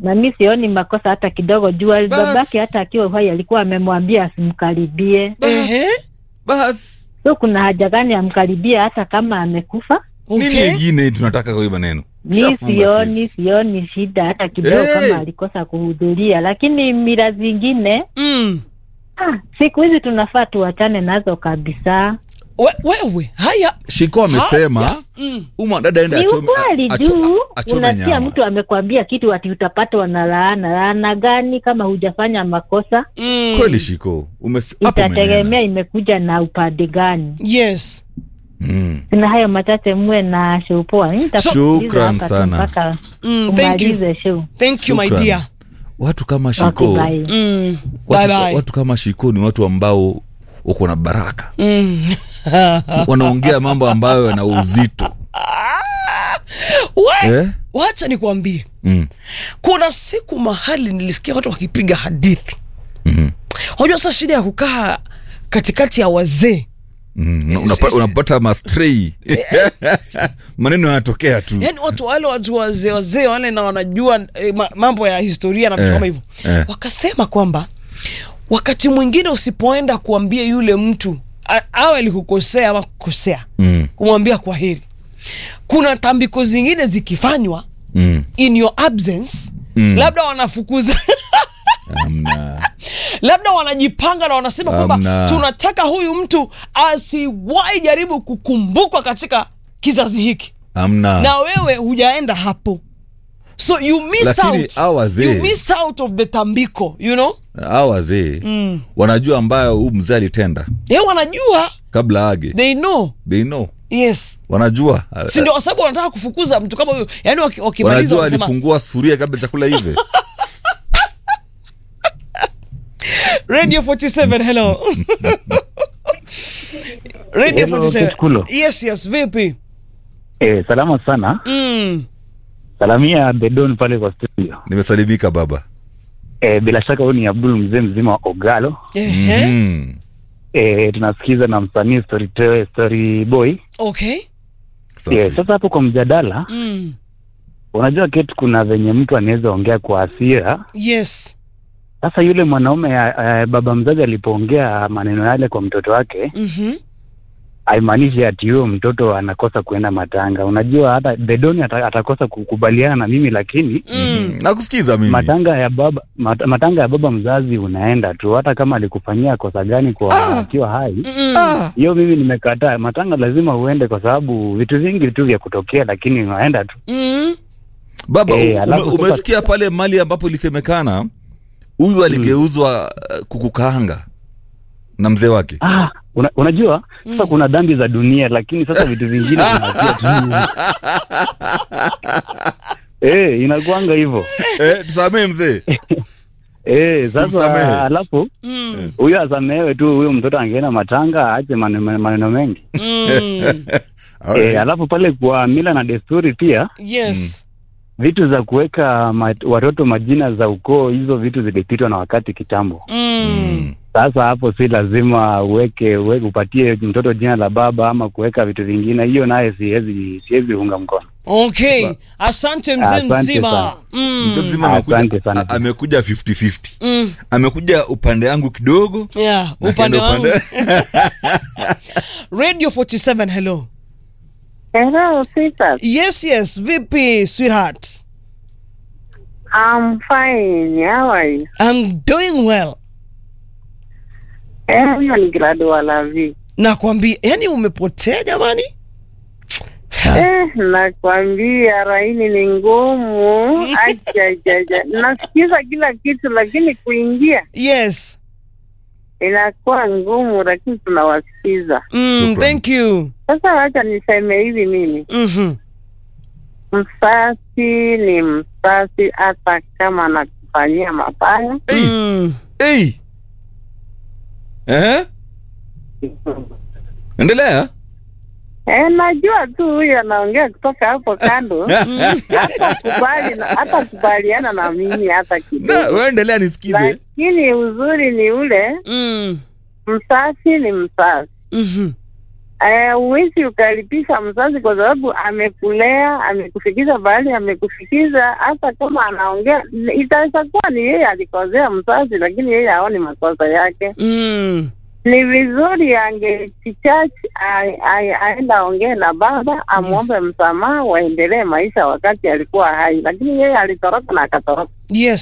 na mi sioni makosa hata kidogo juu Bas. babake hata akiwa uhai alikuwa amemwambia asimkaribie Ehe. bas so kuna haja gani amkaribie hata kama amekufa nini Okay. ingine tunataka kwa hiyo maneno mi Shafunga sioni kesi. sioni shida hata kidogo Hey! kama alikosa kuhudhuria lakini mila zingine Mm. ah, siku hizi tunafaa tuachane nazo kabisa We, wewe haya shiko amesema mm. uma dada ende ni achome ukweli acho- juu achome unasikia nyama mtu amekwambia kitu ati utapatwa na laana laana gani kama hujafanya makosa Mm. kweli shiko Umes- hapo itategemea umenena. imekuja na upande gani yes Mm. na hayo machache muwe na show poa Mimi nitakusikiliza Shukran hapa tu sana. mpaka mm, thank you umalize show thank you my Shukran. dear watu kama okay, shiko bye. mm. bye watu, bye watu kama shiko ni watu ambao wako na baraka mm. wanaongea mambo ambayo yana uzito We, eh? wacha nikwambie mm. kuna siku mahali nilisikia watu wakipiga hadithi mm unajua sasa shida ya kukaa katikati ya wazee Mm. Una- unapa- unapata mastrei maneno yanatokea tu yaani watu wale watu wazee wazee wale na wanajua eh, ma, mambo ya historia na vitu Eh, kama hivyo eh. wakasema kwamba wakati mwingine usipoenda kuambia yule mtu a- awe alikukosea ama kukosea mm. kumwambia kwa heri kuna tambiko zingine zikifanywa Mm. in your absence Mm. labda wanafukuza Amna. labda wanajipanga na wanasema kwamba Amna. tunataka huyu mtu asiwahi jaribu kukumbukwa katika kizazi hiki Amna. na wewe hujaenda hapo so you miss Lakini out hao wazee- you miss out of the tambiko you know hao wazee mm. wanajua ambayo huu mzee alitenda ye wanajua kabla age they know they know yes wanajua si ndio kwa sababu wanataka kufukuza mtu kama huyo yani waki- wakimaliza wanajua wanasema alifungua sufuria kabla chakula hive radio 47 hello radio Hello, 47 Kitukulo. yes yes vipi Eh, salama sana. mm. Salamia Bedon pale kwa studio. nimesalimika baba Eh, bila shaka huyu ni Abdul mzee mzima wa Ogalo. Ehe. mm. Eh, tunasikiza na msanii story, te- story boy. okay Safi. Eh, sasa hapo kwa mjadala, mm. unajua ketu kuna venye mtu anaweza ongea kwa hasira. yes Sasa yule mwanaume eh, baba mzazi alipoongea maneno yale kwa mtoto wake, mm-hmm. haimaanishi ati huyo mtoto anakosa kuenda matanga. Unajua hata Bedoni ata, atakosa kukubaliana na mimi, lakini mm. nakusikiza mimi matanga ya baba mat, matanga ya baba mzazi unaenda tu, hata kama alikufanyia kosa gani kwa akiwa hai, Mm. ah. hiyo mimi nimekataa. Matanga lazima uende, kwa sababu vitu vingi tu vya kutokea, lakini unaenda tu. Mm. baba Eh, u- alafu ume, sasa- umesikia pale mali ambapo ilisemekana huyu aligeuzwa uh, kukukaanga na mzee wake Ah, una, unajua sasa kuna dhambi za dunia, lakini sasa vitu vingine vinakuwa tu eh, inakuanga hivyo eh, tusamee mzee eh. Tumsamehe. Sasa alafu Mm. huyo asamehewe tu, huyo mtoto angeenda matanga, aache maneno maneno mengi Mm. eh. Alafu pale kwa mila na desturi pia yes vitu za kuweka ma, watoto majina za ukoo, hizo vitu zilipitwa na wakati kitambo. mm. Sasa hapo si lazima uweke, uweke upatie mtoto jina la baba ama kuweka vitu vingine, hiyo naye siwezi siwezi unga mkono. okay asante mzee Asante mzima sana. Mm. mzee mzima Asante amekuja, sana. a- amekuja 50-50 Mm. amekuja upande yangu kidogo yeah na upande akaenda wangu radio 47 hello Hello, sweetheart. yes yes vipi sweetheart I'm fine. How are you? i'm doing well Eh, huyo ni grado wa lavi. nakwambia yani umepotea jamani Eh, nakwambia raini ni ngumu. Ajajaja. Nasikiza kila kitu lakini kuingia yes inakuwa ngumu, lakini tunawasikiza. mm, Shukran. thank you Sasa wacha niseme hivi mimi. mm-hmm. Msasi ni msasi hata kama anakufanyia mabaya. Hey. mm. hey. eh? endelea Eh, najua tu huyu anaongea kutoka hapo kando. hata kubali na hata kubaliana na mimi hata Na, kidogo. wewe endelea nisikize Lakini uzuri ni ule Mm. msasi ni msasi, Mm-hmm. Eh, uwezi ukalipisha mzazi kwa sababu amekulea, amekufikisha bahali, amekufikisha. Hata kama anaongea, itaweza kuwa ni yeye alikosea mzazi, lakini yeye haoni makosa yake. mm. Ni vizuri angechichach aenda aongee na baba, amwombe msamaha, waendelee maisha wakati alikuwa hai, lakini yeye alitoroka na akatoroka. yes